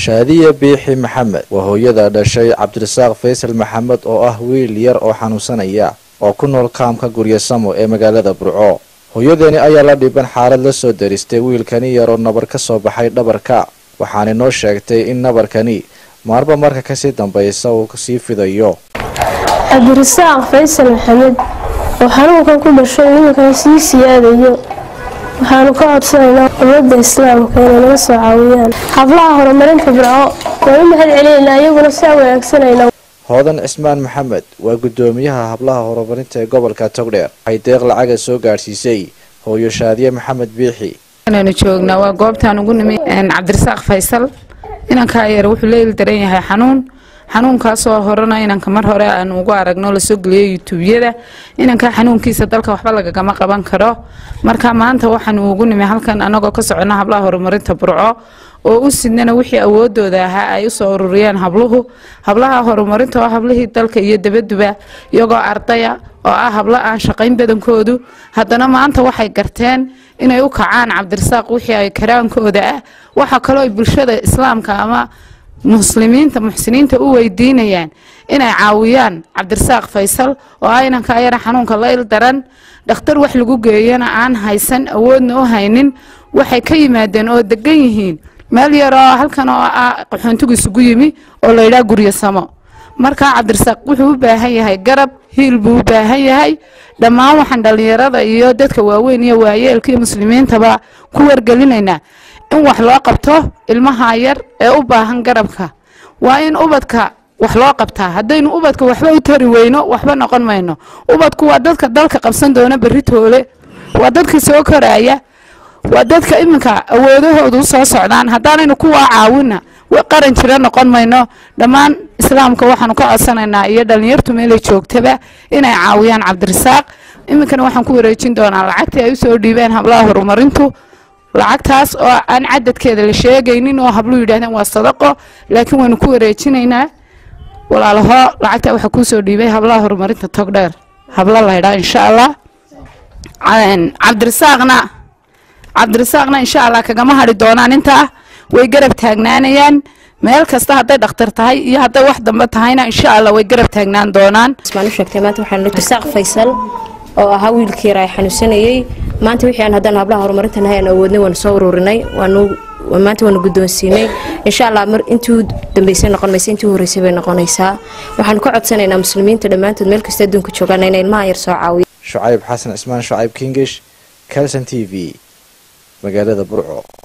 shaadiya biixi maxamed waa hooyada dhashay cabdirasaaq faysal maxamed oo ah wiil yar oo xanuunsanaya oo ku nool kaamka guryasamo ee magaalada burco hooyadeeni ayaa la dhiban xaalad la soo daristay wiilkani yar oo nabar ka soo baxay dhabarka waxaana noo sheegtay in nabarkani maarba marka kasii dambaysa uu sii fidayo cabdirasaaq faysal maxamed oo xanuunkan ku dhashay iminkana sii siyaadayo waxaanu ka codsanaynaa ummadda islaamka inay naga soo caawiyaan hablaha horumarinta burco waan u mahad celinaynaa iyaguna saa wanaagsanayna hoodan cismaan maxamed waa guddoomiyaha hablaha horumarinta ee gobolka togdheer waxay deeq lacaga soo gaadhsiisay hooyo shaadiye maxamed biixi inaynu joognaa waa goobtaan ugu nimi cabdirasaaq faysal inankaa yar wuxuu leeli daran yahay xanuun xanuunkaasoo horena inanka mar hore aan ugu aragno lasoo geliyo yutuubyada inankaa xanuunkiisa dalka waxba lagagama qaban karo marka maanta waxaanu ugu nimi halkan anagoo ka socona hablaha horumarinta burco oo u sidnana wixii awoodooda ahaa ay usoo ururiyeen habluhu hablaha horumarinta oo hablihii dalka iyo dabaduba iyagoo ardaya oo ah hablo aan shaqayn badankoodu haddana maanta waxay garteen inay u kacaan cabdirasaaq wixii ay karaankooda ah waxaa kaloo ay bulshada islaamka ama muslimiinta muxsiniinta u weydiinayaan inay caawiyaan cabdirasaaq faysal oo ah inanka ayana xanuunka layl daran dhakhtar wax lagu geeyana aan haysan awoodna u haynin waxay ka yimaadeen oo degan yihiin meel yar oo halkan oo ah qaxoontigu isugu yimi oo layidhaha guryasamo markaa cabdirasaaq wuxuu u baahan yahay garab hiil buu u baahan yahay dhammaan waxaan dhallinyarada iyo dadka waaweyn iyo waayeelka iyo muslimiintaba ku wargelinaynaa in wax loo qabto ilmaha yar ee u baahan garabka waa in ubadka wax loo qabtaa haddaynu ubadka waxba u tari weyno waxba noqon mayno ubadku waa dadka dalka qabsan doona berri toole waa dadka soo koraya waa dadka iminka awoodahoodu usoo socdaan haddaanaynu kuwaa caawina qaran jira noqon mayno dhammaan islaamka waxaanu ka codsanaynaa iyo dhallinyartu meelay joogtaba inay caawiyaan cabdirasaaq iminkana waxaan ku wareejin doonaa lacagtii ay usoo dhiibeen hablaha horumarintu lacagtaas oo aan cadadkeeda la sheegaynin oo hablu yidhahdeen waa sadaqo laakiin waynu ku wareejinaynaa walaalaho lacagtaa waxaa kuusoo dhiibay hablaha horumarinta togdheer hablo laydhaa insha allah cabdirasaaqna cabdirasaaqna insha allah kagama hadhi doonaan intaa way garab taagnaanayaan meel kasta hadday dhakhtar tahay iyo hadday wax dambe tahayna insha allah way garab taagnaan doonaan ismaan u sheegtay maanta waxaan cabdirasaaq faysal oo ahaa wiilkii yar ay xanuunsanayey maanta wixii aan haddaan hablaha horumarinta nahay aan awoodnay waanu soo ururinay waanu maanta waanu guddoonsiinay insha allah mar intii u dambeysay noqon maysa intii u horreysay bay noqonaysaa waxaanu ka codsanaynaa muslimiinta dhammaantood meel kasta adduunka joogaan inay ilmaha yar soo caawiya shucayb xasan cismaan shucayb kingish calson t v magaalada burco